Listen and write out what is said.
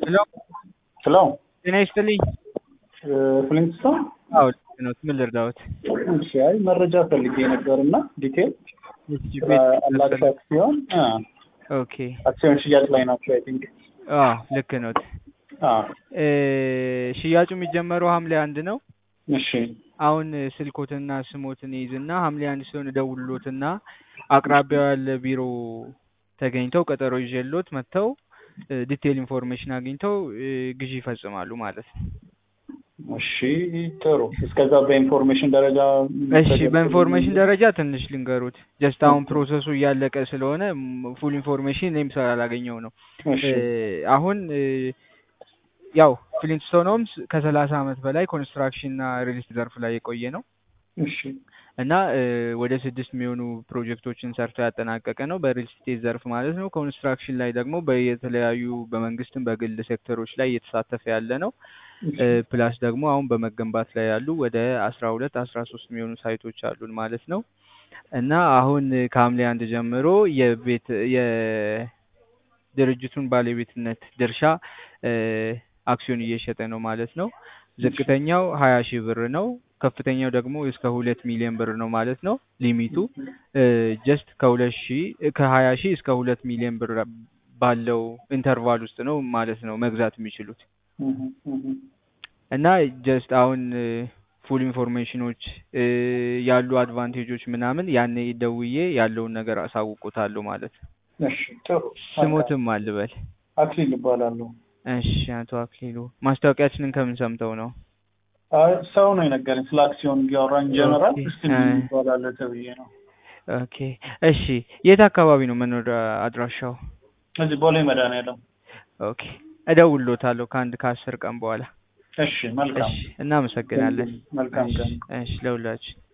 ሄሎ ሄሎ ጤና ይስጥልኝ። ፍሊንትስቶን አዎ ልክ ነው። ምን ልርዳዎት? እሺ፣ አይ መረጃ ፈልጌ ነበር እና ዲቴል እሺ፣ ቤት አላክስ አክሲዮን አ ኦኬ። አክሲዮን ሽያጭ ላይ ናቸው። አይ ቲንክ አዎ ልክ ኖት። አ እ ሽያጩ የሚጀመረው ሐምሌ አንድ ነው። እሺ አሁን ስልኮትና ስሞትን ይዝና ሐምሌ አንድ ሲሆን እደውልሎትና አቅራቢያው ያለ ቢሮ ተገኝተው ቀጠሮ ይዤሎት መጥተው ዲቴል ኢንፎርሜሽን አግኝተው እ ግዢ ይፈጽማሉ ማለት ነው። እሺ ጥሩ። እስከዛ በኢንፎርሜሽን ደረጃ እሺ በኢንፎርሜሽን ደረጃ ትንሽ ልንገሩት። ጀስት አሁን ፕሮሰሱ እያለቀ ስለሆነ ፉል ኢንፎርሜሽን እኔም ስላላገኘው ነው። እሺ እ አሁን እ ያው ፍሊንትስቶን ሆምስ ከሰላሳ ዓመት በላይ ኮንስትራክሽን እና ሪል ስቴት ዘርፍ ላይ የቆየ ነው እሺ እና እ ወደ ስድስት የሚሆኑ ፕሮጀክቶችን ሰርቶ ያጠናቀቀ ነው በሪል ስቴት ዘርፍ ማለት ነው። ኮንስትራክሽን ላይ ደግሞ በየተለያዩ በመንግስትም በግል ሴክተሮች ላይ እየተሳተፈ ያለ ነው። እ ፕላስ ደግሞ አሁን በመገንባት ላይ ያሉ ወደ አስራ ሁለት አስራ ሶስት የሚሆኑ ሳይቶች አሉን ማለት ነው። እና አሁን ከሐምሌ አንድ ጀምሮ የቤት የድርጅቱን ባለቤትነት ድርሻ እ አክሲዮን እየሸጠ ነው ማለት ነው። ዝቅተኛው ሀያ ሺህ ብር ነው። ከፍተኛው ደግሞ እስከ ሁለት ሚሊዮን ብር ነው ማለት ነው። ሊሚቱ ጀስት ከሁለት ሺህ ከሀያ ሺህ እስከ ሁለት ሚሊዮን ብር ባለው ኢንተርቫል ውስጥ ነው ማለት ነው መግዛት የሚችሉት። እህ እህ እና ጀስት አሁን ፉል ኢንፎርሜሽኖች እ ያሉ አድቫንቴጆች ምናምን ያኔ ደውዬ ያለውን ነገር አሳውቁታለሁ ማለት ነው። እሺ ጥሩ። ስሞትም አልበል። አክሊል እባላለሁ። እሺ አቶ አክሊሉ ማስታወቂያችንን ከምን ሰምተው ነው? አይ ሰው ነው የነገረኝ ስለ አክሲዮን እያወራን ጀነራል ኦኬ። እስቲ እ ይባላል ተብዬ ነው። ኦኬ እሺ የት አካባቢ ነው መኖሪያ አድራሻው? እዚህ ቦሌ መድኃኒዓለም። ኦኬ እደውልሎታለሁ ከአንድ ከአስር ቀን በኋላ። እሺ መልካም እሺ እናመሰግናለን። መልካም እሺ ቀን። እሺ ለሁላችን